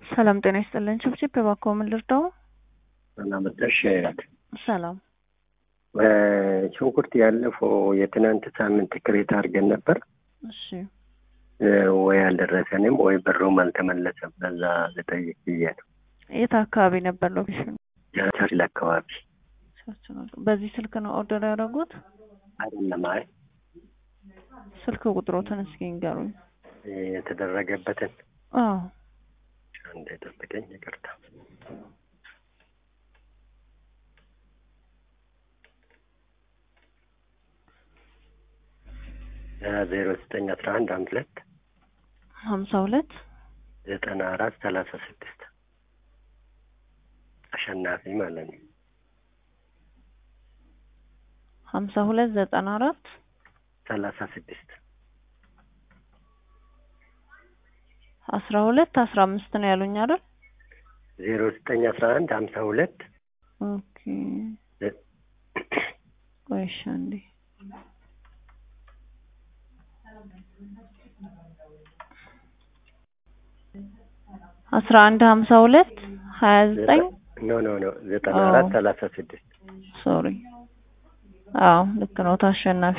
ሰላም ጤና ይስጥልን። ችብችብ እባክዎ ምን ልርዳው? ሰላመጠሽ ሰላም ሽንኩርት ያለፈው የትናንት ሳምንት ክሬት አድርገን ነበር። እሺ ወይ አልደረሰንም ወይ ብሩም አልተመለሰም። በዛ ልጠይቅ ብዬ ነው። የት አካባቢ ነበር ሎኬሽኑ? ቸርችል አካባቢ በዚህ ስልክ ነው ኦርደር ያደረጉት? አይደለም። አይ ስልክ ቁጥሮትን እስኪ ንገሩኝ። የተደረገበትን አዎ አንዴ ጠብቀኝ፣ ይቅርታ ዜሮ ዘጠኝ አስራ አንድ አንድ ሁለት ሀምሳ ሁለት ዘጠና አራት ሰላሳ ስድስት አሸናፊ ማለት ነው። ሀምሳ ሁለት ዘጠና አራት ሰላሳ ስድስት አስራ ሁለት አስራ አምስት ነው ያሉኝ አይደል? ዜሮ ዘጠኝ አስራ አንድ ሀምሳ ሁለት ኦኬ ቆይ እሺ አንዴ አስራ አንድ ሀምሳ ሁለት ሀያ ዘጠኝ ኖ ኖ ኖ ዘጠና አራት ሰላሳ ስድስት ሶሪ አዎ ልክ ነው አሸናፊ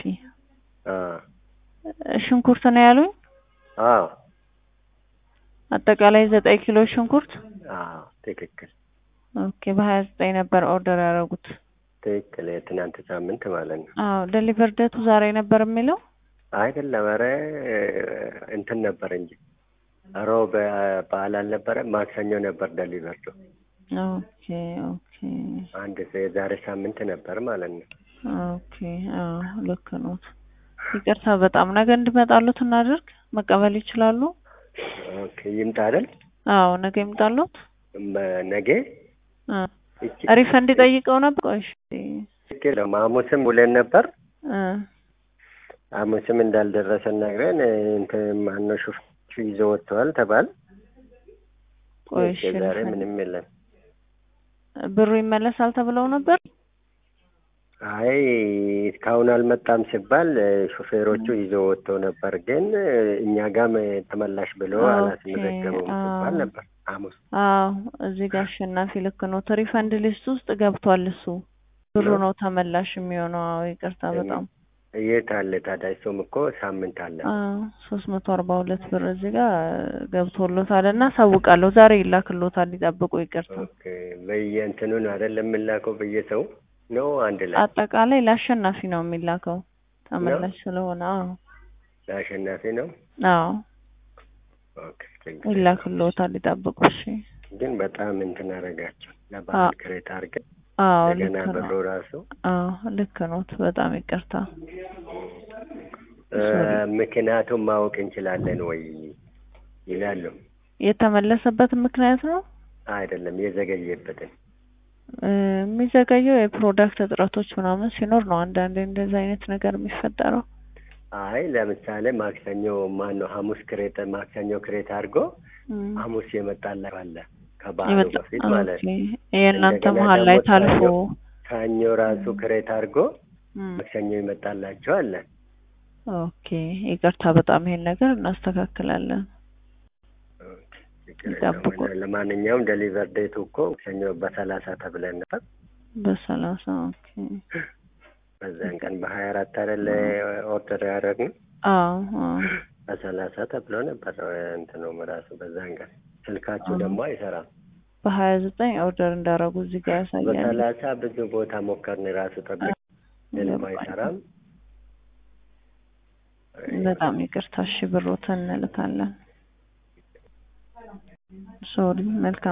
ሽንኩርት ነው ያሉኝ አዎ አጠቃላይ ዘጠኝ ኪሎ ሽንኩርት አዎ ትክክል ኦኬ በሀያ ዘጠኝ ነበር ኦርደር ያደረጉት ትክክል የትናንት ሳምንት ማለት ነው አዎ ዴሊቨር ዴቱ ዛሬ ነበር የሚለው አይደለም ኧረ እንትን ነበር እንጂ ሮብ በዓል አልነበረ ማክሰኞ ነበር ደሊቨርዶ ኦኬ ኦኬ አንድ የዛሬ ሳምንት ነበር ማለት ነው ኦኬ አዎ ልክ ነው ይቅርታ በጣም ነገ እንዲመጣሉት እናድርግ መቀበል ይችላሉ ኦኬ ይምጣ አይደል አዎ ነገ ይምጣሉት ነገ ሪፈንድ ጠይቀው ነበር ቆይ ትክክል ሐሙስም ውለን ነበር እ ሐሙስም እንዳልደረሰን ነግረን እንትን ማነው ሹፌሩ ይዞ ወጥተዋል ተባል ቆይ እሺ ዛሬ ምንም የለም ብሩ ይመለሳል ተብለው ነበር አይ እስካሁን አልመጣም ሲባል ሹፌሮቹ ይዞ ወጥተው ነበር፣ ግን እኛ ጋም ተመላሽ ብሎ አላስመዘገበውም ሲባል ነበር ሐሙስ። አዎ እዚህ ጋር አሸናፊ ልክ ነው። ሪፈንድ ሊስት ውስጥ ገብቷል እሱ ብሩ ነው ተመላሽ የሚሆነው። አዎ ይቅርታ በጣም የት አለ ታዲያ? እሱም እኮ ሳምንት አለ። አዎ ሶስት መቶ አርባ ሁለት ብር እዚህ ጋር ገብቶሎታል እና ሳውቃለሁ። ዛሬ ይላክሎታል፣ ይጠብቁ። ይቅርታ ኦኬ። በየእንትኑን አይደለም የምላከው በየሰው ነው አንድ ላይ አጠቃላይ ለአሸናፊ ነው የሚላከው ተመላሽ ስለሆነ። አዎ ለአሸናፊ ነው። አዎ ኦኬ ይላክልዎታል፣ ይጠብቁ። እሺ። ግን በጣም እንትን አደረጋቸው ለበዓል ክሬት አድርገን አዎ እንደገና ልክ ብሩ ነው። ራሱ አዎ ልክ ኖት። በጣም ይቅርታ። ምክንያቱም ማወቅ እንችላለን ወይ ይላሉ። የተመለሰበትን ምክንያት ነው አይደለም የዘገየበትን የሚዘገየው የፕሮዳክት እጥረቶች ምናምን ሲኖር ነው። አንዳንዴ እንደዚህ አይነት ነገር የሚፈጠረው። አይ ለምሳሌ ማክሰኞ ማን ነው ሐሙስ ክሬት ማክሰኞ ክሬት አድርጎ ሐሙስ የመጣላቸው አለ ከበዓሉ በፊት ማለት ነው። የእናንተ እንደገና መሀል ላይ ደግሞ ታልፎ ሰኞ ራሱ ክሬት አድርጎ ማክሰኞ ይመጣላቸው አለ። ኦኬ ይቅርታ፣ በጣም ይሄን ነገር እናስተካክላለን። ችግር ይጠብቁ። የለውም። ለማንኛውም ዴሊቨር ዴቱ እኮ ሰኞ በሰላሳ ተብለን ነበር። በሰላሳ ኦኬ። በዛን ቀን በሀያ አራት አይደለ ኦርደር ያደረግነው አዎ አዎ በሰላሳ ተብሎ ነበር እንትኑም ራሱ በዛን ቀን ስልካችሁ ደግሞ አይሰራም። በሀያ ዘጠኝ ኦርደር እንዳደረጉ እዚህ ጋር ያሳያል። በሰላሳ ብዙ ቦታ ሞከርን ራሱ ጠብቅ ምንም አይሰራም። በጣም ይቅርታ። እሺ ብሮትን እንልካለን። ሶሪ መልካም